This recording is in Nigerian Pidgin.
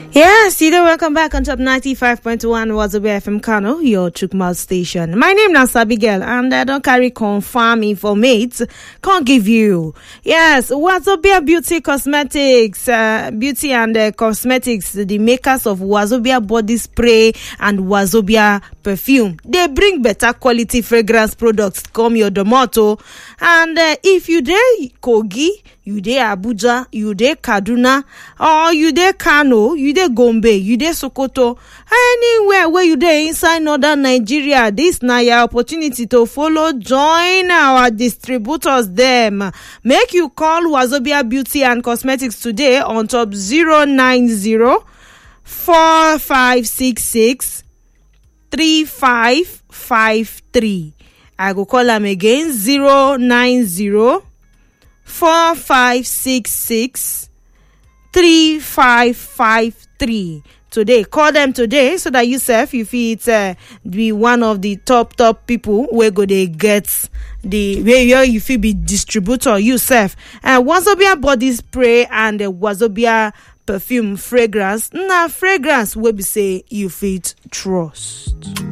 Yes, you know, welcome back on top 95.1 Wazobia FM Kano, your Chukmal station. My name is Abigail and I don't carry confirm informate. Can't give you. Yes, Wazobia Beauty Cosmetics, uh, Beauty and uh, Cosmetics, the makers of Wazobia Body Spray and Wazobia Perfume. They bring better quality fragrance products come your domoto. And uh, if you dey Kogi, you dey abuja you dey kaduna or you dey kano you dey gombe you dey sokoto anywhere wey you dey inside northern nigeria dis na your opportunity to follow join our distributors dem make you call wazobia beauty and cosmetics today on top 090 4566 3553 i go call am again 090 four five six six three five five three today call them today so that you sef you fit uh, be one of the top top people wey go dey get the where you fit be distributor you sef uh, wazobia body spray and uh, wazobia perfume fragrance na fragrance wey be say you fit trust.